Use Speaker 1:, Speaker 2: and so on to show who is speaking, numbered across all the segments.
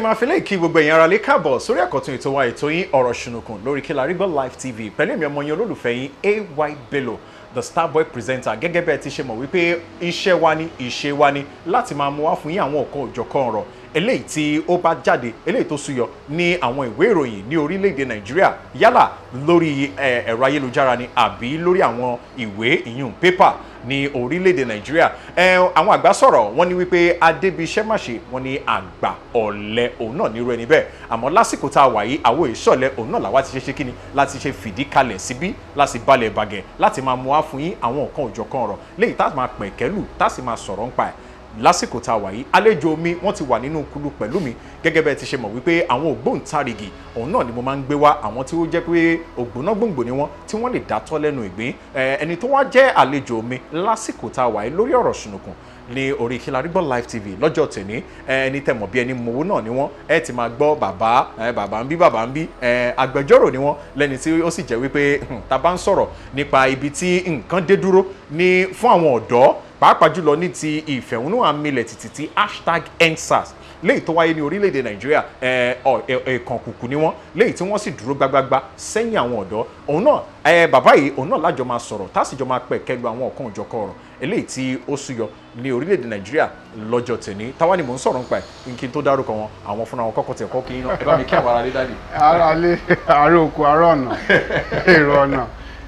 Speaker 1: máa fi lè kí gbogbo ẹ̀yin ará lè káàbọ̀ sórí àkọ́tún ètò wa ètò yín ọ̀rọ̀ ṣùnùkùn lórí Kilarigbo Live TV pẹ̀lú èmi ọmọ yín olólùfẹ́ yín AY Bello the starboy presenter gẹ́gẹ́ bẹ́ẹ̀ ti ṣe mọ̀ wípé iṣẹ́ wa ni ìṣe wa ni láti máa mú wá fún yín àwọn ọ̀kan òjọ̀kan ọ̀rọ̀ eléyìí tí ó bá jáde eléyìí tó súyọ ní àwọn ìwé ìròyìn ní orílẹ̀-èdè nàìjíríà yálà lórí ẹ̀rọ ayélujára ni àbí lórí àwọn ìwé ìyún pépà ní orílẹ̀-èdè nàìjíríà àwọn àgbà sọ̀rọ̀ wọ́n ní wípé adébíṣẹ́ máṣe wọ́n ní àgbà ọ̀lẹ òun náà nírú ẹni bẹ́ẹ̀ àmọ́ lásìkò tá a wà yìí àwọn ìṣọ̀lẹ̀ òun náà làwa ti ṣe ṣe kíni láti ṣe fìdí kalẹ̀ síbí láti balẹ̀ bàgẹ̀ láti máa mú wá fún yín àwọn nǹkan òjọ̀kan ọ̀rọ̀ léyìí tá a máa pẹ̀kẹ́lù tá a sì máa sọ̀rọ̀ ńpa ẹ̀ lásìkò tá a wà yìí àlejò mi wọ́n ti wà nínú kulu pẹ̀lú mi gẹ́gẹ́ bẹ́ẹ̀ ti ṣe mọ̀ wípé àwọn ògbóǹtarìgì òun náà ni mo máa ń gbé wá àwọn tí ó jẹ́ pé ògbóná gbòǹgbò ni wọ́n tí wọ́n lè dátọ́ lẹ́nu ìgbín ẹni tó wá jẹ́ àlejò mi lásìkò tá a wà yìí lórí ọ̀rọ̀ ṣùnùkùn ní orí Kilarigbo Live TV lọ́jọ́ tèmi ẹni tẹ́ mọ̀ bí ẹni mowó náà ni wọ́n ẹ ti máa gbọ́ bàbá bàbá ń bí bàbá ń bí agbẹjọ́rò ni wọ́n lẹ́ni tí ó sì jẹ́ wípé tá bá ń sọ̀rọ̀ nípa ibi tí nǹkan dé dúró ní fún àwọn ọ̀dọ́ pàápàá jùlọ ní ti ìfẹ̀hónúhàn milẹ̀ títí ti hashtag endsars léyìí tó wáyé ní orílẹ̀-èdè nàìjíríà ẹ̀ẹ̀kan kùkù ni wọ́n léyìí tí wọ́n sì dúró gbágbágbá sẹ́yìn àwọn ọ̀dọ́ òun náà bàbá yìí òun náà lájọ máa sọ̀rọ̀ tá a sì jọ máa pẹ̀ kẹlu àwọn ọ̀kan òjọ̀kan ọ̀rọ̀ eléyìí tí ó súyọ ní orílẹ̀-èdè nàìjíríà lọ́jọ́ tèmi táwa ni mò ń sọ̀rọ̀ nípa ẹ̀ kí n tó dárúkọ wọn àwọn fúnra wọn kọ́kọ́ tẹ̀ kọ́ kí iná ẹ bá mi kí àwọn ará lé dáàdì.
Speaker 2: ara lé àárẹ̀ oko àárọ̀ ọ̀nà èrò ọ̀nà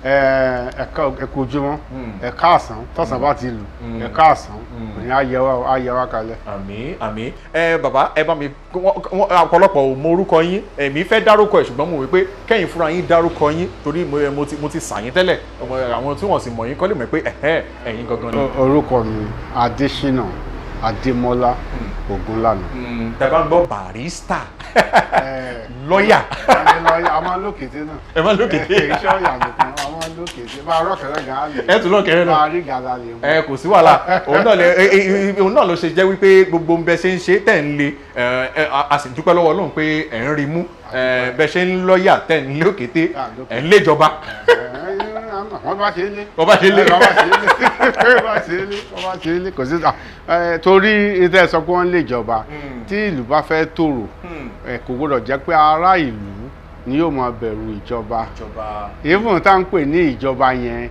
Speaker 2: ẹ̀ka ẹ̀kọ́ ojúmọ́ ẹ̀ka àsán tọ̀sán bá ti lù ẹ̀ka àsán òní ayẹwà kalẹ̀.
Speaker 1: àmín àmín ẹ bàbá ẹ bá mi ọ̀pọ̀lọpọ̀ ò mọ orúkọ yín èmi fẹ́ dárúkọ ẹ̀ ṣùgbọ́n mo wí pé kẹ́yìn fúnra yín dárúkọ yín torí mo ti sà yín tẹ́lẹ̀ àwọn tí wọ́n sì mọ̀ yín kọ́ lè mọ̀ pé ẹ̀yin gangan ni.
Speaker 2: orúkọ mi Adésínà Adémọ́lá Ògúnlànà.
Speaker 1: tẹ bá ń gbọ́ barista lọ́yà.
Speaker 2: a máa lókèté náà.
Speaker 1: ẹ máa lókèté.
Speaker 2: iṣẹ́ ọ̀yà nìkan a máa lókèté máa rọ́kẹ̀rẹ́ gan á lè.
Speaker 1: ẹ tún lọ́kẹ̀rẹ́ náà.
Speaker 2: máa rí gàdá lè mú.
Speaker 1: ẹ kò sí wàhálà òun náà lè òun náà ló ṣe jẹ́ wípé gbogbo ń bẹ ṣe ń ṣe tẹ̀ ń le a sì dúpẹ́ lọ́wọ́ Ọlọ́run pé ẹ̀ ń rí mú bẹ ṣe ń lọ́yà tẹ̀ ń lókèté ẹ̀ ń léjọba.
Speaker 2: wọ́n bá ṣe é lé.
Speaker 1: wọ́n bá ṣe é lé.
Speaker 2: wọ́n bá ṣe é lé. wọ́n bá ṣe é lé. wọ́n bá ṣe é lé. kò sí torí ìtẹ́ sọ pé wọ́n lè jọba tí ìlú bá fẹ́ tòrò kò gbọdọ̀ jẹ́ pé ará ìlú ni yóò máa bẹ̀rù ìjọba even tá à ń pè ní ìjọba yẹn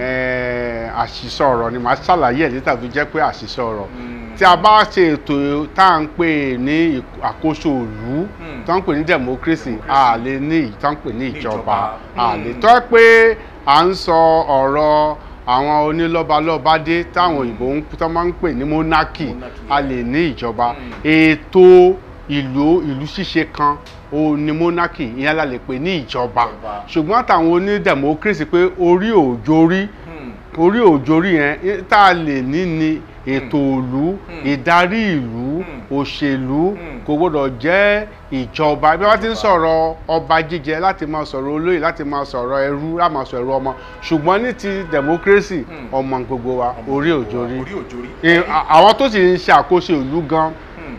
Speaker 2: àṣìṣe ọ̀rọ̀ ni màá ṣàlàyé ẹ̀ níta tó jẹ́ pé àṣìṣe ọ̀rọ̀ tí a bá ṣe ètò tá à ń pè ní àkóso ìlú tá à ń pè ní democracy a lè ní tá à ń pè ní ìjọba a lè tọ́ pé à ń sọ ọ̀rọ̀ àwọn onílọ́balọ́bádé táwọn òyìnbó ń tó máa ń pè ní monarchy a lè ní ìjọba ètò ìlú ìlú ṣíṣe kan ó ní monarchy ìyẹn la lè pè ní ìjọba ṣùgbọ́n àtàwọn oní democracy pé orí òjòrí orí òjòrí yẹn tá a lè ní ni ètò ìlú ìdarí ìlú òṣèlú kò gbọdọ̀ jẹ́ ìjọba bí wọ́n ti ń sọ̀rọ̀ ọba jíjẹ láti máa sọ̀rọ̀ olóyè láti máa sọ̀rọ̀ ẹrú láti máa sọ̀rọ̀ ọmọ ṣùgbọ́n ní ti democracy ọmọ gbogbo wa orí òjòrí àwọn tó sì ń ṣe àkóso ìlú gan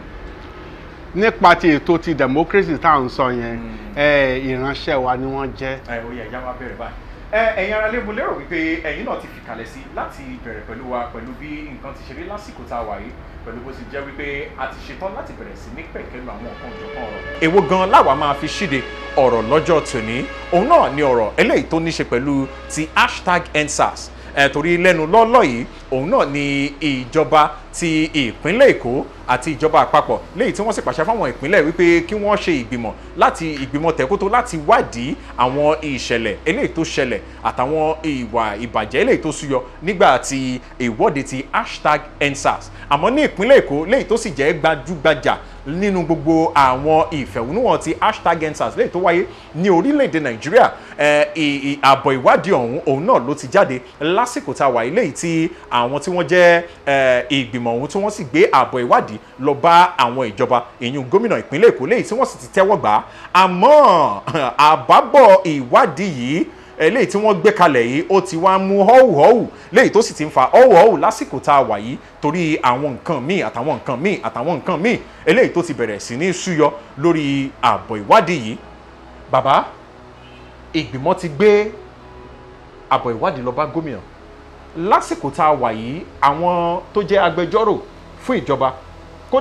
Speaker 2: nípa ti ètò ti democracy tá à ń sọ yẹn ìránṣẹ́ wa ni wọ́n jẹ́.
Speaker 1: ẹ ó yẹ ẹja máa bẹ̀rẹ̀ báyìí ẹ̀yin ará lé mo lérò wípé ẹ̀yin náà ti fìkàlẹ̀ sí láti bẹ̀rẹ̀ pẹ̀lú wa pẹ̀lú bí nǹkan ti ṣe rí lásìkò tá a wà yìí pẹ̀lú bó ti jẹ́ wípé a ti ṣetán láti bẹ̀rẹ̀ sí ní pẹ̀kẹ́lu àwọn nǹkan òjọ̀kan ọ̀rọ̀. èwo gan láwa máa fi ṣíde ọ̀rọ̀ lọ́jọ́ tòní òun náà ni ọ̀rọ̀ eléyìí tó ní ṣe pẹ̀lú ti hashtag endsars ẹ̀ torí lẹ́nu lọ́lọ́ yìí òun náà ni ìjọba ti ìpínlẹ̀ èkó àti ìjọba àpapọ̀ léyìí tí wọ́n sì pàṣẹ fáwọn ìpínlẹ̀ wípé kí wọ́n ṣe ìgbìmọ̀ láti ìgbìmọ̀ tẹ̀kótó láti wádìí àwọn ìṣẹ̀lẹ̀ eléyìí tó ṣẹlẹ̀ àtàwọn ìwà ìbàjẹ́ eléyìí tó súyọ nígbà tí ìwọ́de ti hashtag endsars àmọ́ ní ìpínlẹ̀ èkó léyìí tó sì jẹ́ gbajúgbajà nínú gbogbo àwọn ìfẹ̀hónúhàn ti hashtag endsars léyìí tó wáyé ní orílẹ̀-èdè nàìjíríà àbọ̀ ìwádìí ọ̀hún òun náà ló ti jáde lásìkò tá a wà eléyìí tí àwọn tí wọ́n jẹ́ ìgbìmọ̀ ọ̀hún tí wọ́n sì gbé àbọ̀ ìwádìí lọ bá àwọn ìjọba ìyún gómìnà ìpínlẹ̀ èkó léyìí tí wọ́n sì ti tẹ́wọ́ gbà á àmọ́ àbábọ̀ ìwádìí yìí eléyìí tí wọ́n gbé kalẹ̀ yìí ó ti wá mú họ́wùhọ́wù léyìí tó sì ti ń fa họ́wùhọ́wù lásìkò tá a wà yìí torí àwọn nǹkan míì àtàwọn nǹkan míì àtàwọn nǹkan míì eléyìí tó ti bẹ̀rẹ̀ sí ní súyọ lórí àbọ̀ ìwádìí yìí bàbá ìgbìmọ̀ ti gbé àbọ̀ ìwádìí lọ bá gómìnà lásìkò tá a wà yìí àwọn tó jẹ́ agbẹjọ́rò fún ìjọba kódà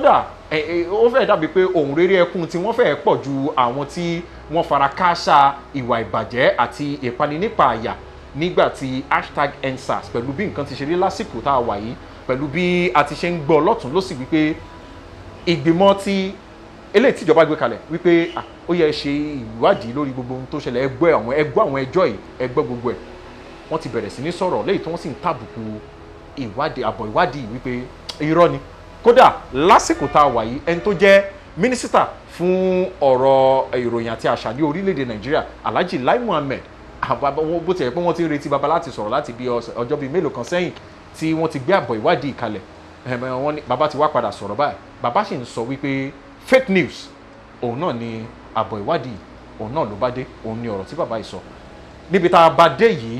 Speaker 1: ẹ ẹ ó fẹ́ dàbí pé ohun rere ẹkún tí wọ́n fẹ́ pọ̀ ju àwọn tí wọ́n fara kááṣá ìwà ìbàjẹ́ àti ìpani nípa àyà nígbà tí hashtag endsars pẹ̀lú bí nǹkan ti ṣe rí lásìkò tá a wà yìí pẹ̀lú bí a ti ṣe ń gbọ́ lọ́tún ló sì wípé ìgbìmọ̀ tí eléyìí tíjọba gbé kalẹ̀ wípé ah, ó yẹ ṣe ìwádìí lórí gbogbo ohun tó ṣẹlẹ̀ ẹgbẹ́ àwọn ẹgbọ́ àwọn ẹjọ́ yìí ẹgbẹ́ gbogbo ẹ̀ wọ́n ti bẹ̀rẹ̀ sí ní sọ̀rọ̀ lẹ́yìn tí wọ́n sì ń tàbùkù ìwádìí àbọ̀ ìwádìí wípé irọ́ ni kódà lásìkò tá a wà yìí ẹni tó jẹ́ mínísítà fún ọ̀rọ̀ ìròyìn àti àṣà ní orílẹ̀-èdè nàìjíríà alhaji lai muhammed àbá- wọn- bó tiẹ̀ pé wọ́n ti ń retí baba láti sọ̀rọ̀ láti bí ọ̀sẹ̀- ọjọ́ bíi mélòó kan sẹ́yìn tí wọ́n ti gbé àbọ̀ ìwádìí kalẹ̀ ẹ̀m, ẹ̀, wọ́n ní baba ti wá padà sọ̀rọ̀ báyìí baba sì ń sọ wípé fake news òun náà ni àbọ̀ ìwádìí òun náà ló bá dé òun ni ọ̀rọ̀ tí baba yìí sọ níbi tá a bá dé yìí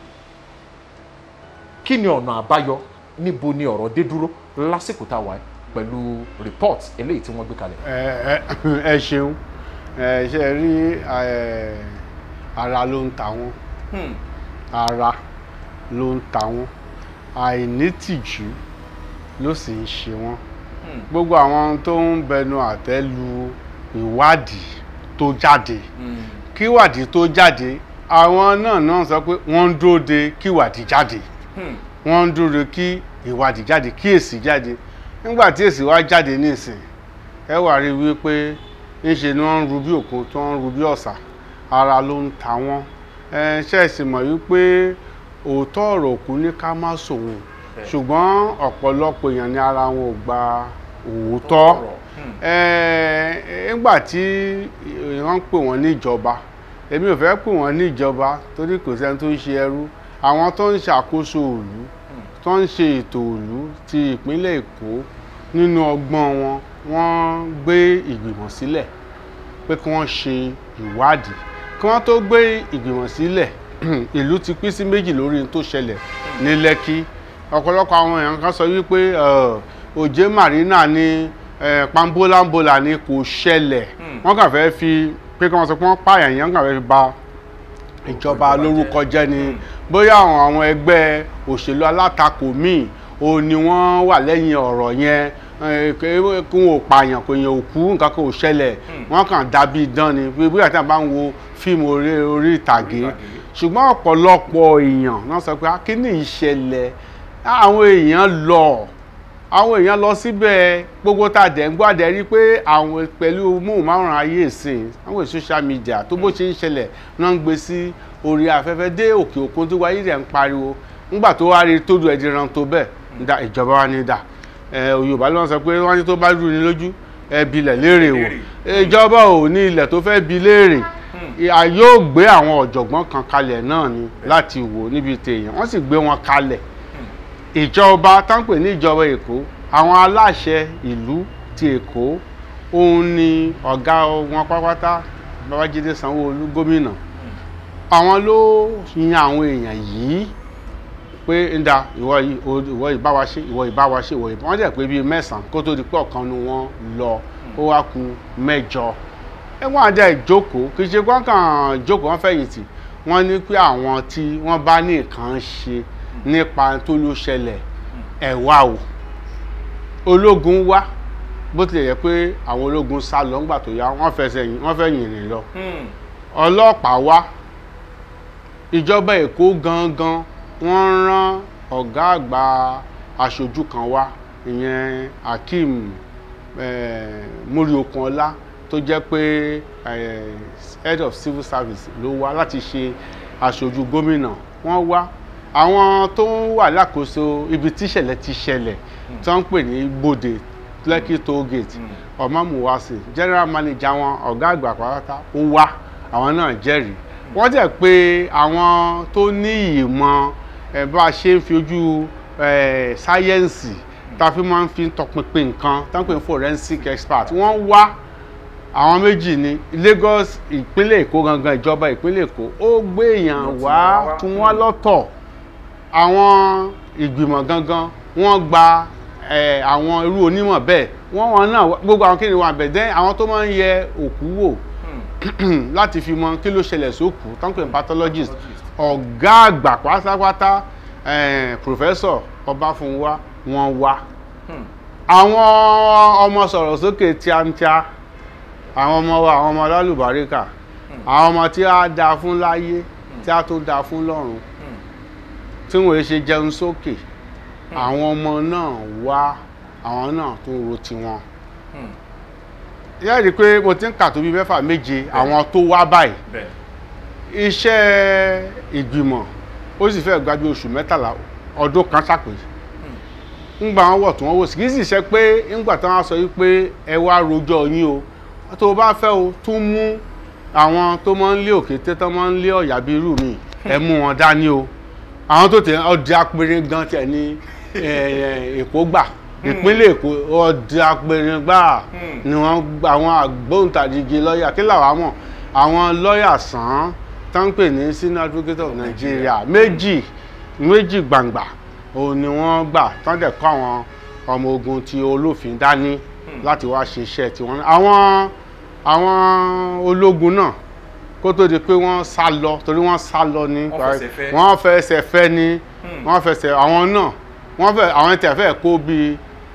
Speaker 1: kí ni ọ̀nà àbáyọ níbo ni ọ̀rọ̀ dé dúró lásìkò tá a wà yìí pẹ̀lú report eléyìí tí wọ́n gbé kalẹ̀.
Speaker 2: ẹ ẹ ẹ ṣeun ẹ ṣe rí ẹ, ara ló ń ta wọn ara ló ń ta wọn àìnítìjú ló sì ń ṣe wọn gbogbo àwọn tó ń bẹnu àtẹ́ lu ìwádìí tó jáde kí ìwádìí tó jáde àwọn náà náà sọ pé wọ́n ń dúró de kí ìwádìí jáde wọ́n ń dúró de kí ìwádìí jáde kí èsì jáde nígbà tí èsì wá jáde nísìn ẹ wà rí wípé ńṣe ni wọ́n ń ru bí òkun tó ń ru bí ọ̀sà ara ló ń ta wọ́n ẹ ṣẹ̀sì mọ̀ wípé òótọ́ ọ̀rọ̀ òkú ní ká má sòun ṣùgbọ́n ọ̀pọ̀lọpọ̀ èèyàn ní ara wọn ò gba òótọ́ ẹ nígbà tí wọ́n ń pè wọ́n níjọba èmi ò fẹ́ pè wọ́n níjọba torí kò sẹ́ni tó ń ṣe ẹrú àwọn tó ń ṣàkóso òlú tó ń ṣe ètò òlú ti ìpínlẹ̀ èkó nínú ọgbọ́n wọn wọ́n gbé ìgbìmọ̀ sílẹ̀ pé kí wọ́n ṣe ìwádìí kí wọ́n tó gbé ìgbìmọ̀ sílẹ̀ ìlú ti pín sí méjì lórí ohun tó ṣẹlẹ̀ ní lẹ́kí ọ̀pọ̀lọpọ̀ àwọn èèyàn kan sọ wípé ẹ̀, òjé marina ní ẹ̀, pambolambola ni kò ṣẹlẹ̀ wọ́n kàn fẹ́ fi pé kí wọ́n sọ pé wọ́n pààyàn yẹn wọ́n kàn fẹ́ fi ba ìjọba lórúkọ jẹ́ ni bóyá àwọn àwọn ẹgbẹ́ òṣèlú alátakò míì o ni wọ́n wà lẹ́yìn ọ̀rọ̀ yẹn eh, kí wọn ò pààyàn kò yẹn ò kú nǹkan kan ò ṣẹlẹ̀ wọ́n kàn dàbí idán ni bí bóyá tí wọ́n bá ń wo fíìmù orí orí ìtàgé ṣùgbọ́n ọ̀pọ̀lọpọ̀ èèyàn náà sọ pé akíní ìṣẹ̀lẹ̀ àwọn èèyàn lọ àwọn èèyàn lọ síbẹ̀ gbogbo tá a dẹ̀ ń gbọ́ àdẹ̀ rí pé àwọn pẹ̀lú móhùnmáwòrán ayé ìsìn àwọn social media tó bó ṣe ń ṣẹlẹ̀ náà ń gbé sí orí afẹ́fẹ́ dé òkè òkun tó wáyé rẹ̀ ń pariwo nígbà tó wá rí tó du ẹ̀dí ran tó bẹ́ẹ̀ ń da ìjọba wa ní dà ẹ Yorùbá ló ń sọ pé wọ́n ní tó bá rú ni lójú ẹ bilẹ̀ léèrè wò ìjọba ò ní ilẹ̀ tó fẹ́ bi léèrè a yóò gbé àwọn ọ̀jọ̀gbọ́n kan kalẹ̀ náà ni láti wò níbi tèèyàn wọ́n sì gbé wọn kalẹ̀ ìjọba táǹpẹ̀ ní ìjọba èkó àwọn aláṣẹ ìlú ti èkó òun ni ọ̀gá wọn pátápátá babájídé sanwó-olú gómìnà àwọn ló yan àwọn èèyàn yìí pé ń da ìwọ yìí o- ìwọ yìí bá wa ṣe ìwọ yìí bá wa ṣe ìwọ yìí wọ́n dẹ̀ pé bíi mẹ́sàn-án kó tó di pé ọ̀kan nu wọn lọ ó wá ku mẹ́jọ ẹ wọ́n á dẹ̀ jókòó kì í ṣe kó kàn jókòó wọ́n fẹ̀yìntì wọ́n ní pé àwọn tí wọ́n bá ní nǹkan ṣe nípa tó ló ṣẹlẹ̀ ẹ̀ wá o ológun wá bó tilẹ̀ yẹ pé àwọn ológun sá lọ ńgbà tó yá wọ́n fẹsẹ̀ yìn- wọ́n fẹ́ yìnrìn lọ ọlọ́pàá wá ìjọba èkó gangan wọ́n rán ọ̀gá àgbà aṣojú kan wá ìyẹn akeem eh, moriokunọlá tó jẹ́ pé eh, head of civil service ló wá láti ṣe aṣojú gómìnà wọ́n wá àwọn tó ń wà lákòóso ibi tíṣẹ̀lẹ̀ ti ṣẹlẹ̀ tó ń pè ní bòde lekki toll gate ọmọmùwàsí general manager wọn ọ̀gá àgbà pátá ó wá àwọn náà jẹ́rìí wọ́n jẹ́ pé àwọn tó ní ìmọ̀ ẹ̀ bá a ṣe ń fi ojú ẹ̀ sáyẹ́ǹsì tá a fi máa ń fi tọpinpin nǹkan tá a ń pè ní forensic expert wọ́n wá àwọn méjì ní Lagos ìpínlẹ̀ Èkó gangan ìjọba ìpínlẹ̀ Èkó ó gbé èèyàn wá tún wá lọ́tọ̀ àwọn ìgbìmọ̀ gangan wọ́n gba ẹ̀, àwọn irú onímọ̀ bẹ́ẹ̀ wọ́n wọn náà wá- gbogbo àwọn kéde wọn àbẹ̀dẹ́ àwọn tó máa ń yẹ òkú wò láti fi mọ kí ló ṣẹlẹ̀ sókù tó ń pè ní pathologist ọ̀gá àgbà pátápátá eh, professor ọbáfúnwá wọn wá àwọn ọmọ sọ̀rọ̀ sókè tíátíá àwọn ọmọ wa àwọn ọmọ lálùbáríkà àwọn ọmọ tí a dáa fún láyé tí a tó dáa fún lọ́run tí wọ́n ṣe jẹun sókè àwọn ọmọ náà wá àwọn náà tó ro tiwọn yẹ́n rí i pé mo ti ń kà tó bí mẹ́fà méje àwọn tó wá báyìí
Speaker 1: bẹ́ẹ̀
Speaker 2: iṣẹ́ ìgbìmọ̀ ó sì fẹ́ gbájú oṣù mẹ́tàlá ọdún kan ṣàpè ńgbà wọn wọ̀ tí wọ́n wò sí kì í sì ṣe pé ńgbà tí wọ́n sọ yìí pé ẹ wá rojọ́ yín o tó o bá fẹ́ o tún mú àwọn tó máa ń lé òkété tó máa ń lé ọ̀yà bíi irú mi ẹ mú wọn dání o àwọn tó tẹ ọdẹ apẹrin gan tẹ ní èkó gbà ìpínlẹ̀ èkó ọdẹ apẹrin gbà ni wọ́n gba àwọn àgbóǹtarìgì lọ́ọ̀yà kí làwọn mọ̀ àwọn lọ́ọ̀yà sàn án tó ń pè ní senior advocate of Nigeria méjì méjì gbàǹgbà òun ni wọ́n gbà tán dẹ̀ kọ́ àwọn ọmọ ogun ti olófin dání láti wá ṣe iṣẹ́ tiwọn àwọn àwọn ológun náà kó tó di pé wọ́n sá lọ torí wọ́n sá lọ ní
Speaker 1: Wọ́n fẹsẹ̀ fẹ́.
Speaker 2: wọ́n fẹsẹ̀ fẹ́ ní wọ́n fẹsẹ̀ àwọn náà wọ́n fẹ́ àwọn tẹ̀ fẹ́ kó bíi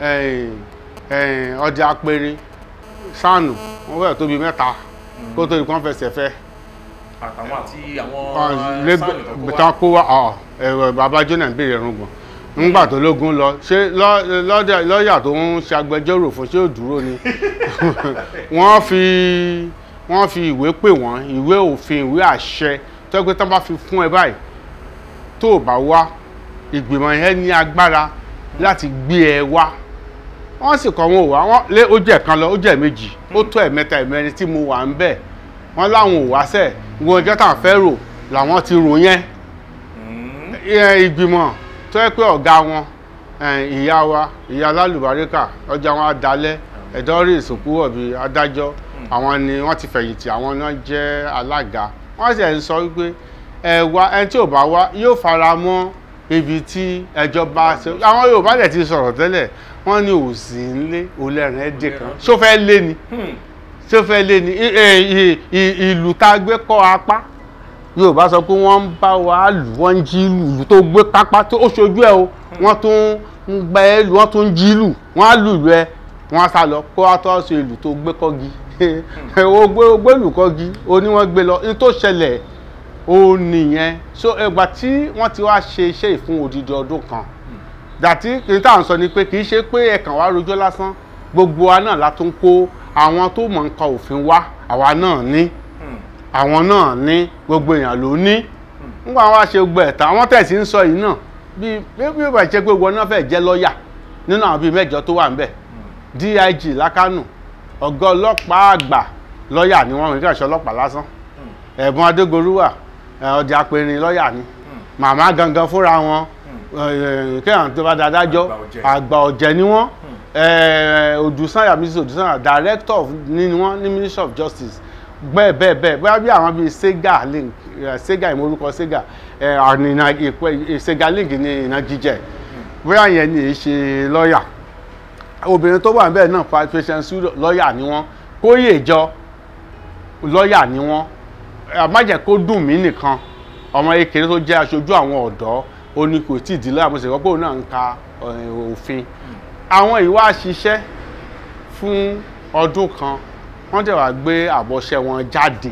Speaker 2: ọjà apẹ̀rẹ̀ sànù wọ́n fẹ́ tó bíi mẹ́ta kó tó di pé wọ́n fẹsẹ̀ fẹ́
Speaker 1: àtàwọn àti àwọn sáànì tó kó
Speaker 2: lẹ́gbẹ̀ẹ́
Speaker 1: wá.
Speaker 2: tán kó wá ọ̀ ẹ̀rọ bàbá jóná ń béèrè ẹ̀rùngbọ̀n ńgbà tó lógún lọ ṣé lọ́- lọ́dẹ- lọ́ọ̀yà tó ń ṣe agbẹjọ́rò fún ṣé ò dúró ni wọ́n fi wọ́n fi ìwé pè wọ́n ìwé òfin ìwé àṣẹ tó yẹ pé tán bá fi fún ẹ báyìí tó o bá wá ìgbìmọ̀ yẹn ní agbára láti gbé ẹ wá wọ́n sì kọ́ wọn ò wá wọ́n lé ó jẹ́ kan lọ ó jẹ́ méjì ó tó ẹ̀mẹ́ta ẹ̀mẹ́rin tí mo wà ń bẹ̀ wọ́n láwọn ò wá sẹ̀ ìwọ̀n ọjọ́ tá à ń fẹ́ rò làwọn ti rò yẹn
Speaker 1: Mm.
Speaker 2: ẹ, ìgbìmọ̀ tó yẹ pé ọ̀gá wọn ẹ, ìyá wa ìyá lálùbáríkà ọjà wọn adalẹ̀ ẹ̀dọ́rì ìsìnkú ọ̀bì adájọ́ àwọn ni wọ́n ti fẹ̀yìntì àwọn náà jẹ́ alága wọ́n sì ń sọ wípé ẹ wá ẹni tí ò bá wá yóò fara mọ́ ibi tí ẹjọ́ bá ṣe àwọn Yorùbá dẹ̀ ti sọ̀rọ̀ tẹ́lẹ̀ wọ́n ní òsì ńlé olẹ́rìn ẹ̀dẹ̀ kan ṣó fẹ́ lé ni
Speaker 1: Hmm.
Speaker 2: ṣó fẹ́ lé ni I- ẹ, i- i- ìlú tá a gbé kọ́ apá yorùbá sọ pé wọ́n ń bá wa lù wọ́n ń jí lù ìlú tó gbé pápá tó ó ṣojú ẹ̀ o wọ́n tún ń gbẹ ẹ́ lù wọ́n tún ń jí lù wọ́n á lùlù ẹ wọ́n á sá lọ kó wá tó ṣe ìlú tó gbé kọ́gi o gbé o gbé lù kọ́gi o ní wọ́n gbé lọ ní tó ṣẹlẹ̀ o nìyẹn so ẹgbà tí wọ́n ti wá ṣe iṣẹ́ ìfún odidi ọdún kan dàtí kì í tà ń sọ ni pé kì í ṣe pé ẹ̀kàn wá rojọ́ lásán gbogbo wa náà la tún kó àwọn tó mọ̀ nǹkan òfin wá àwa náà ní
Speaker 1: Hmm.
Speaker 2: àwọn náà ní gbogbo èèyàn ló ní nígbà wọn wá ṣe gbogbo ẹ̀tàn àwọn tẹ̀sí ń sọ yìí náà bíi bí bí ó bá jẹ́ pé wọn náà fẹ́ jẹ́ lọ́ọ̀yà nínú àwọn bíi mẹ́jọ tó wà ńbẹ̀ dig lákànù ọ̀gá ọlọ́pàá àgbà lọ́ọ̀yà ni wọ́n rìn kí ọlọ́pàá lásán ẹ̀bùn adégoruwà ọjà apẹ̀rin lọ́ọ̀yà ni màmá gangan fúnra wọn kéèyàn tó bá dáadájọ́
Speaker 1: Àgbà ọ̀jẹ̀.
Speaker 2: àgbà ọ̀jẹ̀ ni wọ́n odùsànyà mrs odùsànyà director of ní wọ́n ní ministry of justice bẹ́ẹ̀ bẹ́ẹ̀ bẹ́ẹ̀ bóyá bí àwọn bíi sega link eh, sega ìmọ̀rúkọ sega eh, ànínà ìpẹ́ sega link ní iná jíjẹ bóyá yẹn ni èyí ṣe lọ́ọ̀yà obìnrin tó wà níbẹ̀ náà patient studio lọ́ọ̀yà ni wọ́n kóyèjọ lọ́ọ̀yà ni wọ́n àmájẹ́ kó dùn mí nìkan ọmọ ekele tó jẹ́ aṣojú àwọn ọ̀dọ́ ó ní kò tí ì dín láàmú ṣèwọ́ pé òun náà ń ka eh, òfin àwọn ìwà ṣiṣẹ́ fún ọdún kan wọ́n dẹ̀ wá gbé àbọ̀ṣẹ́ wọn jáde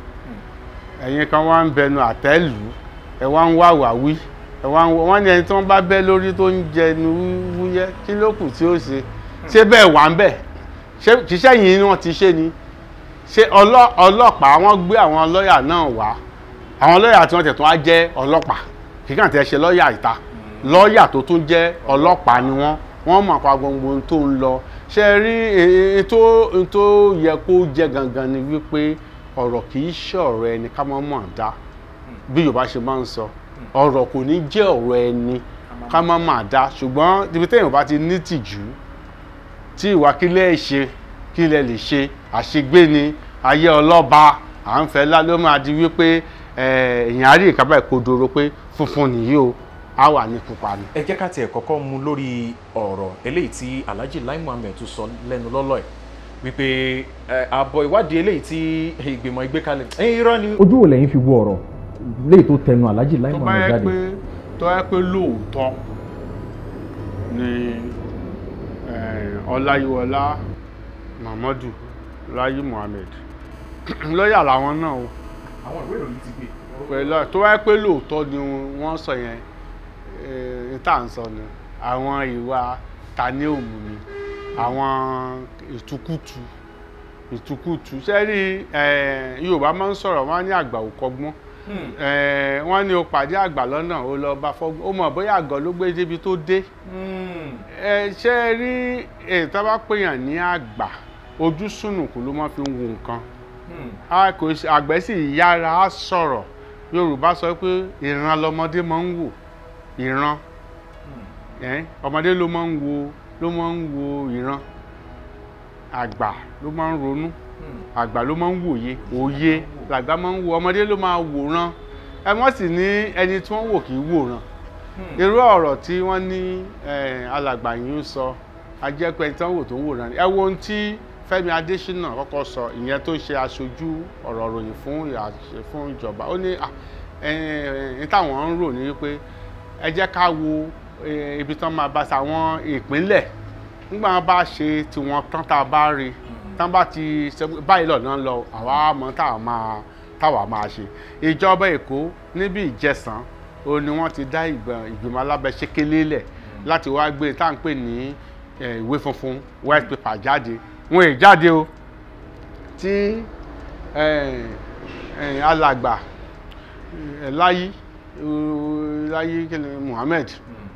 Speaker 2: ẹ̀yin kan wá ń bẹnu àtẹ́lù ẹ̀ wá ń wá wàwí ẹ̀ wá ń wọ wọ́n ní ẹni tí wọ́n bá bẹ́ lórí tó ń jẹnu wúyẹ́ kí ló kù tí ó ṣe ṣé bẹ́ẹ̀ wà ń bẹ̀ ṣé ṣiṣẹ́ yìí ni wọ́n ti ṣe ni ṣé ọlọ́- ọlọ́pàá wọ́n gbé àwọn lọ́ọ̀yà náà wá àwọn lọ́ọ̀yà tí wọ́n tẹ̀ tún á jẹ́ ọlọ́pàá kí kàn tẹ́ ṣe lọ́ọ̀yà ìta lọ́ọ̀yà tó tún jẹ́ ọlọ́pàá ni wọ́n wọ́n mọ̀ pa gbogbo ohun tó ń lọ ṣe rí èyí tó ohun tó yẹ kó jẹ́ gangan ni wípé ọ̀rọ̀ kì í ṣe ọ̀rọ̀ ẹni ká mọ́ mọ̀ dá bí Yorùbá ṣe máa ń sọ ọ̀rọ̀ kò ní jẹ́ ọ̀rọ̀ ẹni ká mọ́ mọ̀ dá ṣùgbọ́n ibi téèyàn bá ti ní tìjú tí ìwà kílẹ̀ ṣe kílẹ̀ lè ṣe àṣegbé ni ayé ọlọ́ba à ń fẹ́ lá ló máa di wípé eh, èèyàn á rí ìkábà ìkodoro pé funfun nìyí o á wà ní pupa ni.
Speaker 1: ẹ jẹ́ ká tiẹ̀ kọ́kọ́ mú lórí ọ̀rọ̀ eléyìí tí Alhaji Lai Muhammed tún sọ lẹ́nu lọ́lọ́ ẹ̀ wípé ẹ, àbọ̀ ìwádìí eléyìí tí ìgbìmọ̀ ìgbé kalẹ̀ ẹ irọ́ ni.
Speaker 3: ojú wo lẹ́yìn fi wo ọ̀rọ̀ léyìí tó tẹnu Alhaji Lai
Speaker 2: tó bá
Speaker 3: Muhammed
Speaker 2: yẹ
Speaker 3: jáde
Speaker 2: pé tó yẹ pé lóòótọ́ ni eh, ọláyíwọlá muhammadu láyé muhammed lọ́ọ̀yà làwọn náà o
Speaker 1: àwọn ìwé ìròyìn ti gbé.
Speaker 2: pẹ̀lú tó wáyé pé lóòótọ́ ni wọ́n sọ yẹn ní tá à ń sọ ni àwọn ìwà tani òmù ni àwọn ìtukùtù ìtukùtù sẹ́rí yorùbá máa ń sọ̀rọ̀ wọ́n á ní àgbà ò kọ́gbọ́n Eh, wọ́n ní o pàdé àgbà lọ́nà o lọ bá fọ́gbọ́n ó mọ̀ bóyá àgọ́ ló gbé débi tó dé ẹ ṣe rí èyí tó bá pèèyàn ní àgbà ojú sùnùkùn ló máa fi ń wo nǹkan a kò ṣe àgbẹ̀ sì yára á sọ̀rọ̀ yorùbá sọ pé ìran lọmọdé máa ń wò ìran ẹ ọmọdé ló máa ń wo ló máa ń wo ìran àgbà ló máa ń ronú àgbà ló máa ń wòye òye làgbà máa ń wo ọmọdé ló máa wòran ẹ wọ́n sì ní ẹni tí wọ́n wò kì í wòran irú ọ̀rọ̀ tí wọ́n ní eh, alàgbà yìí ń sọ ajẹ́pẹ́ tí wọ́n wò tó ń wòran ni ẹ wo ohun tí Fẹ́mi Adésínà kọ́kọ́ sọ ìyẹn tó ṣe aṣojú ọ̀rọ̀ ròyìn fún ìyàṣẹ fún ìjọba ó ní ní táwọn ń rò ní wípé ẹ jẹ́ ká wo eh, ibi tán máa bá sa àwọn ìpínlẹ̀ nígbà wọn bá ṣe tiwọn tán tá a bá rí tán bá ti ṣe báyìí lọ́nà lọ àwa mọ̀ táwa máa táwa máa ṣe ìjọba Èkó níbi Ìjẹ̀ṣàn ó ní wọ́n ti dá ìgbìmọ̀ alábẹ́sẹ́kẹ́lé lẹ̀ láti wá gbé tá à ń pè ní ìwé funfun white paper jáde wọn è jáde o tí alàgbà láyé láyé kíni Muhammed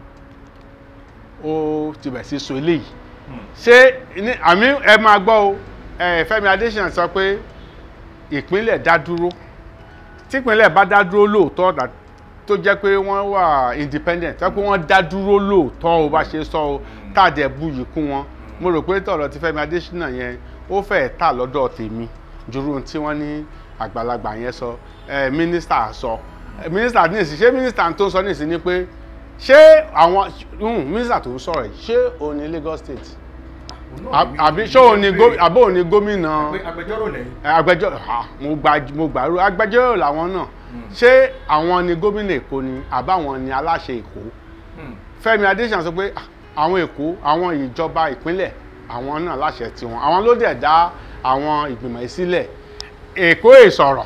Speaker 2: ó ti bẹ̀ sí so eléyìí ṣé ní àmì ẹ máa gbọ́ o Fẹ́mi Adésínà sọ pé ìpínlẹ̀ dá dúró típínlẹ̀ bá dá dúró lóòótọ́ tó jẹ́ pé wọ́n wà independent tó pé wọ́n dá dúró lóòótọ́ o bá ṣe sọ o tàdé buyì kún wọn mo rò pé tọ̀rọ̀ ti Fẹ́mi Adésínà yẹn ó fẹ́ẹ̀ tà lọ́dọ̀ tèmi jùrù tí wọ́n ní àgbàlagbà yẹn sọ mínísítà sọ mínísítà ní ìsìn ṣé mínísítà tó ń sọ ní ìsìn ni pé ṣé àwọn mínísítà tó ń sọ̀rọ̀ yìí ṣé òun ní Lagos State àbí ṣé òun ní àbó òun ní gómìnà
Speaker 1: agbẹjọ́rò lẹ́yìn.
Speaker 2: agbẹjọ́rò mo gbà mo gbàrú agbẹjọ́rò làwọn náà ṣé àwọn ni gómìnà Èkó ni àbáwọn ni aláṣẹ Èkó Fẹ́mi Adésínà sọ pé àwọn Èkó àwọn ìjọba ìpínlẹ̀ àwọn náà láṣẹ tiwọn àwọn ló dẹ̀ dá àwọn ìgbìmọ̀ yìí sílẹ̀ Èkó ìsọ̀rọ̀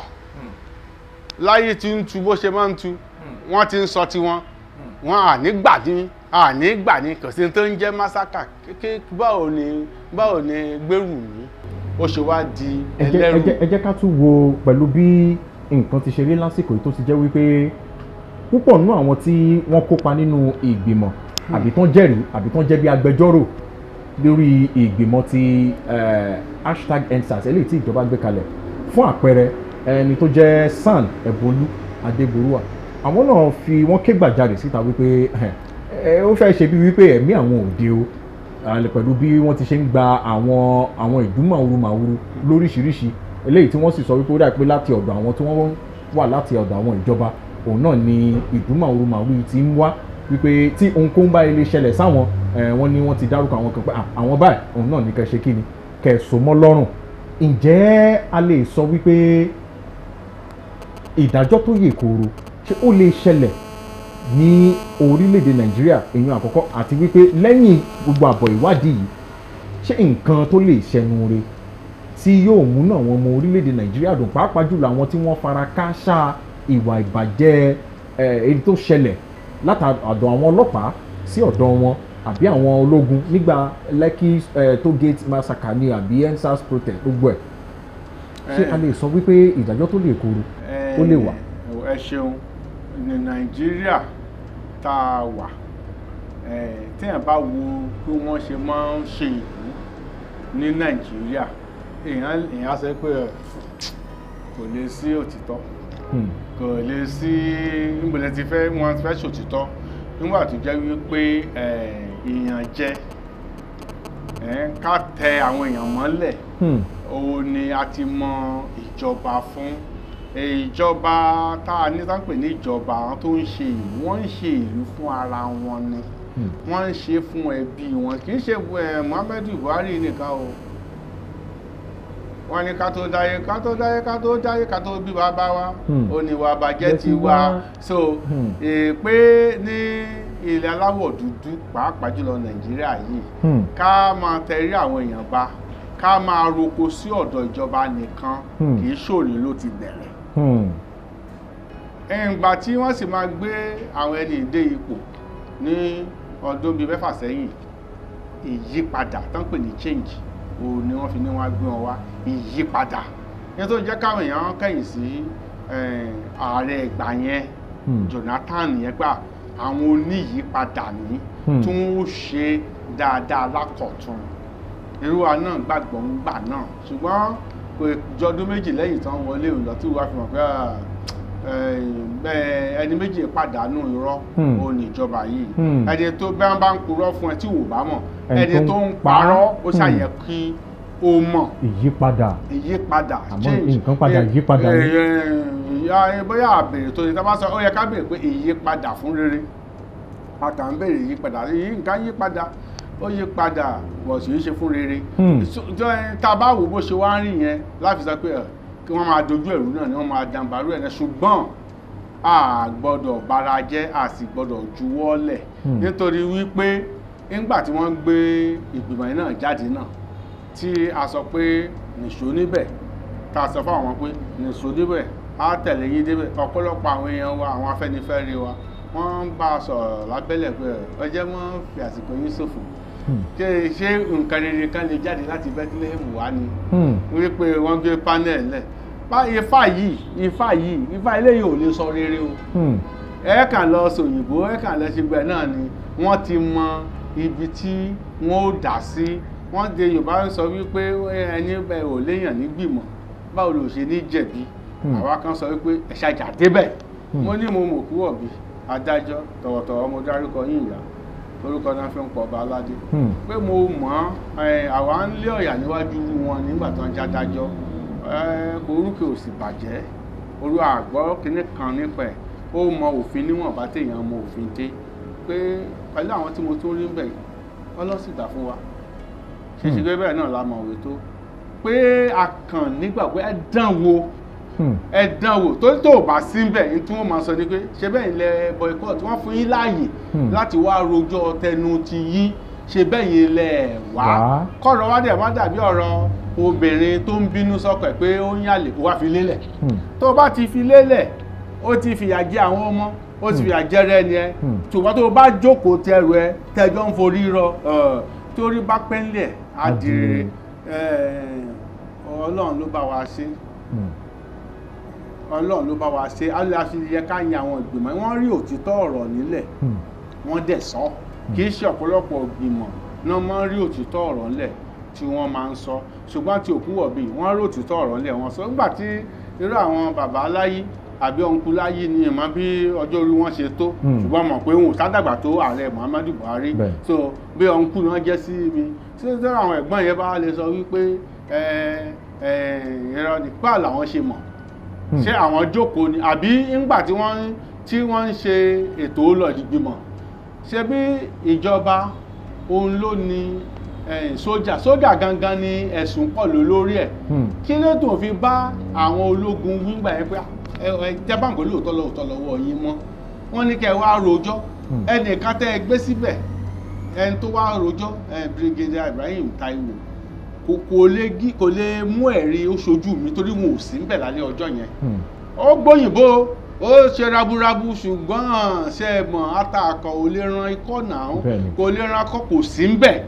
Speaker 2: láyé tí ń tu bó ṣe máa ń tu wọ́n ti ń sọ tiwọn wọn à ní gbà ní à ní gbà ní kò sí tó ń jẹ́ másákà kékeré báwo ni báwo ni gbèrú ní ó ṣe wá di
Speaker 3: ẹ jẹ́- ẹ
Speaker 2: ẹlẹ́rù
Speaker 3: jẹ́- ẹ jẹ́ ká tún wo pẹ̀lú bí nǹkan ti ṣe rí lásìkò yìí tó ti jẹ́ wípé púpọ̀ nínú àwọn tí wọ́n kópa nínú ìgbìmọ̀ àbí tán jẹ́rìí àbí tán jẹ́ bí agbẹjọ́rò lórí ìgbìmọ̀ ti eh, hashtag endsars eléyìí tí ìjọba gbé kalẹ̀ fún àpẹẹrẹ ẹni tó jẹ́ san ẹ̀bọlú adéborúwà àwọn náà fi wọ́n ké gbàjarè síta wípé ẹ ó fẹ́ ṣe bí wípé ẹ̀mí àwọn òde o àlẹ́ pẹ̀lú bí wọ́n ti ṣe ń gba àwọn àwọn ìdúmọ̀wúru màwúru lóríṣiríṣi eléyìí tí wọ́n sì sọ wípé ó dà pé láti ọ̀dọ̀ àwọn tí wọ́n wà láti ọ̀dọ̀ àwọn ìjọba òun náà ni ìdúmọ̀wúru màwúru yìí ti ń wá wípé tí ohunkóhun bá ilé ṣẹlẹ̀ sáwọn ẹ̀ wọ́n ní wọ́n ti dárúkọ àwọn kan pé "Ah, àwọn báyìí òun náà ní kẹ́ ṣe kí ni kẹ́ so mọ́ lọ́rùn ǹjẹ́ a lè sọ wípé ìdájọ́ tó yè kooro ṣé ó lè ṣẹlẹ̀ ní orílẹ̀-èdè nàìjíríà èèyàn àkọ́kọ́ àti wípé lẹ́yìn gbogbo àbọ̀ ìwádìí yìí ṣé nǹkan tó lè ṣẹnu re tí yóò múnú àwọn ọmọ orílẹ̀-èdè nàìjíríà dùn pàápàá jùlọ àwọn tí wọ́n fara kááṣá ìwà ìbàjẹ́ ẹ̀, èyí tó ṣẹlẹ̀ látàdọ̀ àwọn ọlọ́pàá sí ọ̀dọ̀ wọn àbí àwọn ológun nígbà Lekki eh, toll gate massacre ni àbí endsars protest gbogbo ẹ̀ ṣé a lè sọ wípé ìdájọ́ tó lè koro ó lè wà.
Speaker 2: ẹ ṣeun ní nàìjíríà tá a wà eh, téèyàn bá wo bí wọ́n ṣe máa ń ṣe ìlú ní nàìjíríà èèyàn èèyàn á sọ pé ẹ, kò lè sí òtítọ́
Speaker 3: Hmm.
Speaker 2: kò lè sí nígbàlẹ̀ ti fẹ́ wọ́n fẹ́ ṣòtítọ́ nígbà tó jẹ́ wípé eh, ìyànjẹ eh, ká tẹ àwọn èèyàn mọ́lẹ̀
Speaker 3: Hmm.
Speaker 2: òun ni a ti mọ ìjọba fún ìjọba tá a ní sápè ní ìjọba àwọn tó ń ṣe ìlú wọ́n ń ṣe ìlú fún ara wọn ni
Speaker 3: Hmm.
Speaker 2: wọ́n ń ṣe fún ẹbí wọn kì í ṣe eh, Muhammadu Buhari nìkan o wọ́n ní ká tó dáyé ká tó dáyé ká tó dáyé ká tó bí bàbá wa
Speaker 3: Hmm.
Speaker 2: ó ní wàá bàjẹ́
Speaker 3: Jẹ́
Speaker 2: ti
Speaker 3: ti
Speaker 2: wá
Speaker 3: wá.
Speaker 2: so
Speaker 3: Hmm.
Speaker 2: èpè ní ilẹ̀ aláwọ̀ dúdú pàápàá jùlọ nàìjíríà yìí
Speaker 3: Hmm.
Speaker 2: ká máa tẹrí àwọn èèyàn ba ká máa roko sí ọ̀dọ̀ ìjọba nìkan
Speaker 3: Hmm.
Speaker 2: kì í ṣòrí ló ti bẹ̀rẹ̀
Speaker 3: Hmm.
Speaker 2: ìgbà tí wọ́n sì máa gbé àwọn ẹni ìdé ipò ní ọdún bíi mẹ́fà sẹ́yìn ìyípadà tó ń pè ní change òun ni wọ́n fi ní wọ́n á gbé wọn wá ìyípadà ní tó jẹ́ káwọn èèyàn kẹ̀yìn sí eh, ààrẹ ìgbà yẹn
Speaker 3: Hmm.
Speaker 2: Jonathan yẹn gbà àwọn oníyípadà ní
Speaker 3: Hmm.
Speaker 2: tí wọ́n ó ṣe dáadáa lákọ̀tún irú wa náà gbàgbọ́ ń gbà náà ṣùgbọ́n kò jọdún méjì lẹ́yìn tán wọlé òun lọ tí wọ́n fi mọ̀ pé ah, eh, bẹ́ẹ̀ ẹni méjì pàdánù irọ́
Speaker 3: Hmm.
Speaker 2: òun níjọba yìí
Speaker 3: Hmm.
Speaker 2: ẹni tó bá ń bá ń purọ́ fún ẹ tí wò bá mọ̀
Speaker 3: Ẹni
Speaker 2: ẹni
Speaker 3: tó
Speaker 2: tó
Speaker 3: ń
Speaker 2: ń parọ́ ó
Speaker 3: pa-
Speaker 2: ṣàyẹ kí ó mọ̀
Speaker 3: ìyípadà
Speaker 2: ìyípadà
Speaker 3: Àmọ́ nǹkan padà
Speaker 2: Eh,
Speaker 3: yípadà
Speaker 2: eh,
Speaker 3: ni.
Speaker 2: eh, ìyá bóyá àbèrè tó ní tá bá sọ ó yẹ ká béèrè pé ìyípadà fún rere a kà ń béèrè ìyípadà yìí nǹkan yípadà ó yípadà bọ̀ sì í ṣe fún rere
Speaker 3: Hmm.
Speaker 2: So, tó, eh, tá a bá wò bó ṣe wá ń rìn yẹn láti sọ pé eh, kí wọ́n máa dojú ẹ̀rú náà ni wọ́n máa dàǹbarú ẹ̀ náà ṣùgbọ́n a gbọ́dọ̀ bara jẹ́ a sì gbọ́dọ̀ juwọ́lẹ̀
Speaker 3: Hmm.
Speaker 2: nítorí wípé nígbà tí wọ́n gbé ìgbìmọ̀ yìí náà jáde náà tí a sọ pé nìṣó níbẹ̀ tá a sọ fún àwọn pé nìṣó níbẹ̀ á tẹ̀lé yín débẹ̀ ọ̀pọ̀lọpọ̀ àwọn èèyàn wa àwọn afẹ́nifẹ́re wa wọ́n ń bá a sọ̀rọ̀ lábẹ́lẹ̀ pé ọjọ́ wọn fi àsìkò yín ṣòfò
Speaker 3: Hmm.
Speaker 2: ṣé ṣé nǹkan rere kan lè jáde láti Bethlehem wá ni
Speaker 3: Hmm.
Speaker 2: wípé wọ́n gbé panel lẹ̀ bá ifá yìí ifá yìí ifá eléyìí ò lè sọ rere o
Speaker 3: Hmm.
Speaker 2: ẹ kàn lọ sòyìnbó ẹ kàn lọ ṣe gbẹ náà ni wọ́n ti mọ ibi tí wọ́n ó dà sí wọ́n de yorùbá ń sọ wípé ẹni bẹ ò léèyàn nígbìmọ̀ báwo ló ṣe ní jẹ̀bi
Speaker 3: Hmm.
Speaker 2: àwa kan sọ wípé ẹ ṣàjà débẹ̀
Speaker 3: Hmm.
Speaker 2: mo ní mo mọ̀ kú ọ̀bí adájọ́ tọ̀wọ̀tọ̀wọ̀ mo dárúkọ yín ìyá orúkọ náà fi ń pọ̀ ọba aládé
Speaker 3: Hmm.
Speaker 2: pé mo mọ̀ ẹ́ àwa ń lé ọ̀yà níwájú wọn nígbà tó ń jádájọ́ orúkẹ ò sì bàjẹ́ orú àgbọ̀ kínní kan nípa ẹ̀ ó mọ òfin níwọ̀n bá téèyàn mọ òfin dé pé pẹ̀lú àwọn tí mo tún rí ń bẹ̀ ọlọ́sìgbà fún wa ṣe ṣe pé bẹ́ẹ̀ náà la mọ̀ òwe tó pé a kàn nígbà pé ẹ dán wo
Speaker 3: Hmm.
Speaker 2: ẹ dán wò tó tó bá sí ń bẹ̀ ní tí wọ́n máa sọ ni pé ṣe bẹ́ẹ̀ ilẹ̀ boycott wọ́n fún yín láàyè
Speaker 3: Hmm.
Speaker 2: láti wá rojọ́ tẹnu ti yín ṣe bẹ́ẹ̀ yín lẹ̀ wá
Speaker 3: Wá.
Speaker 2: kọ́rọ̀ wá dẹ̀ má dàbí ọ̀rọ̀ obìnrin tó ń bínú sọ́kọ ẹ̀ pé ó ń yàlè kó wá fi lélẹ̀
Speaker 3: Hmm.
Speaker 2: tó o bá ti fi lélẹ̀ ó ti fìyà jẹ àwọn ọmọ ó ti fìyà jẹ rẹ ni ẹ
Speaker 3: Hmm.
Speaker 2: ṣùgbọ́n tó o bá jókòó tẹrù ẹ tẹjọ́ ń forí rọ ẹ̀, torí bá pẹ́ńlẹ̀ á di rere ẹ̀, ọlọ́run ló bá wa ṣe
Speaker 3: Hmm.
Speaker 2: ọlọ́run ló bá wa ṣe aláṣẹ yẹ ká yan àwọn ìgbìmọ̀ wọ́n rí òtítọ́ ọ̀rọ̀ nílẹ̀
Speaker 3: Hmm.
Speaker 2: wọ́n dẹ̀ sọ kì í ṣe ọ̀pọ̀lọpọ̀ ìgbìmọ̀ náà máa ń rí òtítọ́ ọ̀rọ̀ ńlẹ̀ tí wọ́n máa ń sọ ṣùgbọ́n tí òkú wọ̀bí wọ́n rí òtítọ́ ọ̀rọ̀ ńlẹ̀ wọ́n sọ nígbà tí irú àwọn bàbá aláyí àbí ọ̀nkú láyí ni ìmọ̀ bí ọjọ́ orí wọn ṣe tó
Speaker 3: Hmm.
Speaker 2: ṣùgbọ́n mọ̀ pé òun ò sádàgbà tó ààrẹ Muhammadu Buhari
Speaker 3: Bẹ́ẹ̀.
Speaker 2: so bí ọ̀nkú náà jẹ́ sí mi tí ó tẹ́lẹ̀ àwọn ẹ̀gbọ́n yẹn bá lè sọ wípé ẹ ẹ ìrọ̀ nípa làwọn ṣe mọ̀
Speaker 3: Hmm.
Speaker 2: ṣé àwọn jókòó ni àbí ńgbà tí wọ́n tí wọ́n ń ṣe ètò lọ́dìgbìmọ̀ ṣe bí ìjọba òun ló ní eh, sójà sójà gangan ni ẹ̀sùn pọ̀ ló lórí ẹ̀
Speaker 3: Hmm.
Speaker 2: kí ló tó fi bá àwọn ológun wíńgbà yẹn pé ẹ ẹ jẹ́ báńkì lóòótọ́ lóòótọ́ lọ́wọ́ yín mọ́ wọ́n ní kẹ́ ẹ wá rojọ́
Speaker 3: Hmm.
Speaker 2: ẹnìkan tẹ́ ẹ gbé síbẹ̀ ẹni tó wá rojọ́ ẹ Brigadier Ibrahim Taiwo kò kò lè gí kò lè mú ẹ̀rí ó ṣojú mi torí wọn ò sí ń bẹ̀ lálẹ́ ọjọ́ yẹn
Speaker 3: Hmm.
Speaker 2: ó gbóyìnbó ó ṣe raburabu ṣùgbọ́n ṣe é mọ̀ àtàkọ̀ ò lè ran ikọ́ náà
Speaker 3: Bẹ́ẹ̀ni.
Speaker 2: kò lè ran akọ́ kò sí ń bẹ̀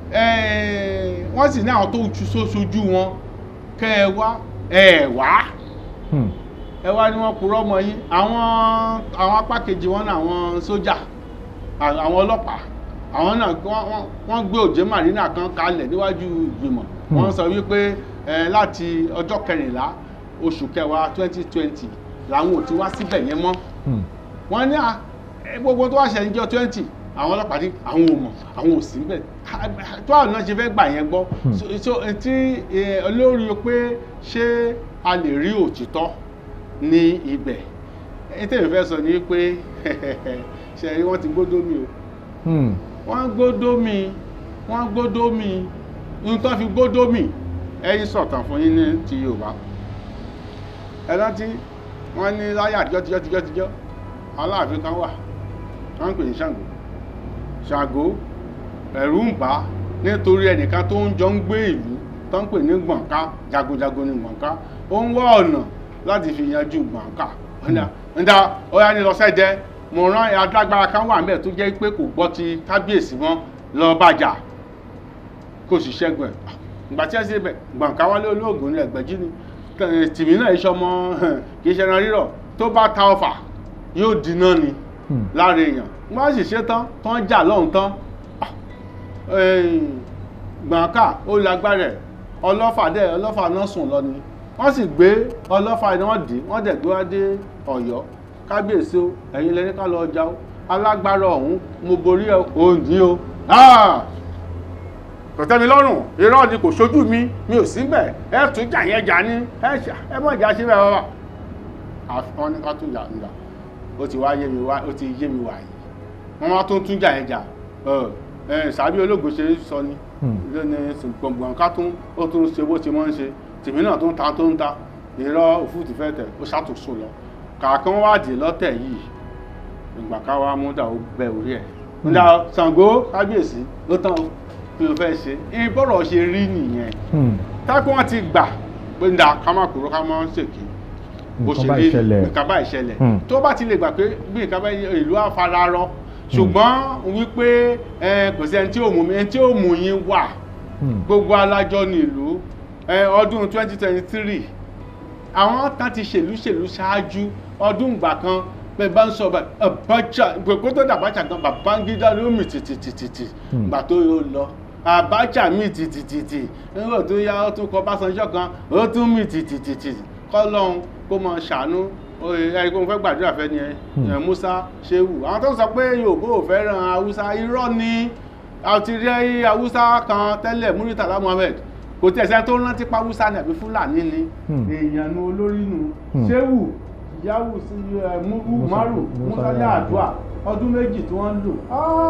Speaker 2: wọ́n sì ní àwọn tó ju sóṣojú wọn kẹ́ ẹ wá ẹ wá
Speaker 3: Hmm.
Speaker 2: ẹ wá ní wọ́n purọ́ mọ́ yín àwọn àwọn apá kejì wọn náà àwọn sójà à- àwọn ọlọ́pàá àwọn náà wọ́n- wọ́n- wọ́n gbé òjé marina kan kalẹ̀ níwájú ìgbìmọ̀
Speaker 3: Hmm.
Speaker 2: wọ́n sọ wípé ẹ, láti ọjọ́ kẹrìnlá oṣù kẹwàá twenty twenty làwọn ò ti wá síbẹ̀ yẹn mọ́
Speaker 3: Hmm.
Speaker 2: wọ́n ní à, ẹ, gbogbo tó wá ṣe níjọ́ twenty àwọn ọlọ́pàá ní àwọn ò mọ̀ àwọn ò sí níbẹ̀ tó àwọn náà ṣe fẹ́ gbà yẹn gbọ́
Speaker 3: Hmm.
Speaker 2: So- so tí ẹ, olórí pé ṣé a lè rí òtítọ́ ní ibẹ̀ ètò ìfẹ́ sọ ni pé ṣe rí wọ́n ti gbódó mi o
Speaker 3: Hmm.
Speaker 2: wọ́n gbódó mi wọ́n gbódó mi ohun tó fi gbódó mi ẹ̀yin sọ̀tàn fún yín ní ti Yorùbá ẹ rántí wọ́n ní láyé àtijọ́ tijọ́ tijọ́ tijọ́ Aláàfin kan wà wọ́n ń pè ní Ṣàngó ṣàgó ẹ̀rù ń bà á nítorí ẹnìkan tó ń jọ ń gbé ìlú tó ń pè ní gbọ̀nká jagunjagun ní gbọ̀nká ó ń wá ọ̀nà láti fi yanjú gbọ̀nká ǹda ó yá ní lọ sẹ́jẹ́ mo rán adágbára kan wà mẹ́ẹ̀ tó jẹ́ pé kò gbọ́ ti kábíyèsí mọ́ lọ bàjá kò sì ṣẹ́gun ẹ̀ ìgbà tí ẹ sì bẹ̀ gbọ̀nká wálé olóògùn ní ẹgbẹ̀jì ni tìmí náà iṣẹ́ ọmọ kì í ṣe ẹran rírọ̀ tó bá ta ọfà yóò dínà ni lára èèyàn wọ́n sì ṣe tán tán jà lọ́hùn tán gbọ̀nká ó lágbára ẹ̀ ọlọ́fà dẹ̀ ọlọ́fà náà sùn lọ ni wọ́n sì gbé ọlọ́fà náà dé wọ́n dẹ̀ gbé wá dé ọ̀yọ́ kábíyèsí o ẹ̀yin lẹ́ni ká lọ jà o alágbára ọ̀hún mo borí ẹ òǹdí o kò tẹ́ mi lọ́rùn irọ́ ni kò ṣojú mi mi ò sí bẹ̀ ẹ tún jà yẹn jà ní ẹ mọ̀ ìjà sí bẹ́ẹ̀ wá wọ́n ní ká tún jà nígbà ó ti wá yé mi wá ó ti yé mi wá yìí wọ́n wá tún tún jà yẹn jà sàbí ológun ṣe sọ ni lónìí gbọ̀ngbọ̀n ká tún ó tún ṣe bó ṣe mọ́ ń ṣe tèmi náà tó ń ta tó ń ta irọ́ òfúùtù fẹ́ tẹ̀ ó ṣàtúnṣe lọ kàkán wádìí lọ́tẹ̀ yìí ìgbà ká wá mú dà ó bẹ orí ẹ̀ ǹda Ṣàngó kábíyèsí ló tán o kí ló fẹ́ ṣe ìbọ̀rọ̀ ṣe rí nìyẹn tákùn wọn ti gbà pé ǹda ká má kúrò ká má ṣèké bó ṣe rí nǹkan bá ìṣẹ̀lẹ̀ tó bá ti lè gbà pé bí nǹkan bá ìlú àfararọ ṣùgbọ́n wípé kò sí ẹni tí ò mú mi ẹni tí ò mú yín wà gbogbo alájọ ní ìlú ọdún 2023 àwọn kan ti ṣèlú ṣèlú ṣáájú ọdún ìgbà kan bẹ́ẹ̀ bá ń sọ Abacha kó tó dàbájà gan Babangida ló mì tìtìtìtìtì gbà tó yóò lọ Abacha mì tìtìtìtì nígbà tó yá ó tún kọ Básanjọ́ kan ó tún mì tìtìtìtì kọ́lọ́hún kó mọ ṣàánú ẹni kó mo fẹ́ gbàdúrà fẹ́ ni ẹ Musa Shehu àwọn tó sọ pé Yorùbá ò fẹ́ràn Haúsá irọ́ ni àti rí Haúsá kan tẹ́lẹ̀ Muritala Muhammed kò tí ẹ̀sẹ̀ tó rántí pa Haúsá ni àbí Fúlàní ni èèyàn nu olórí nu Shehu Yahu sí Umaru Musa Yar'Adua ọdún méjì tí wọ́n lò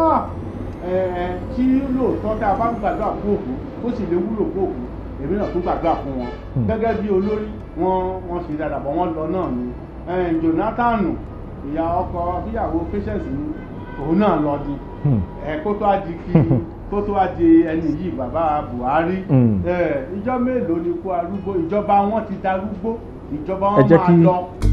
Speaker 2: kí lóòótọ́ tá a bá gbàdúrà fún òkú ó sì lè wúlò fún òkú èmi náà tún gbàdúrà fún wọn gẹ́gẹ́ bí olórí wọn wọn ṣe dáadáa bọ́ wọ́n lọ náà ni Jonathan ìyá ọkọ fíyàwó patience ni òun náà lọ di ẹ kó tó á di kí kó tó á di ẹni yìí bàbá Buhari ìjọ mélòó ni kó arúgbó ìjọba wọn ti darúgbó ìjọba wọn máa lọ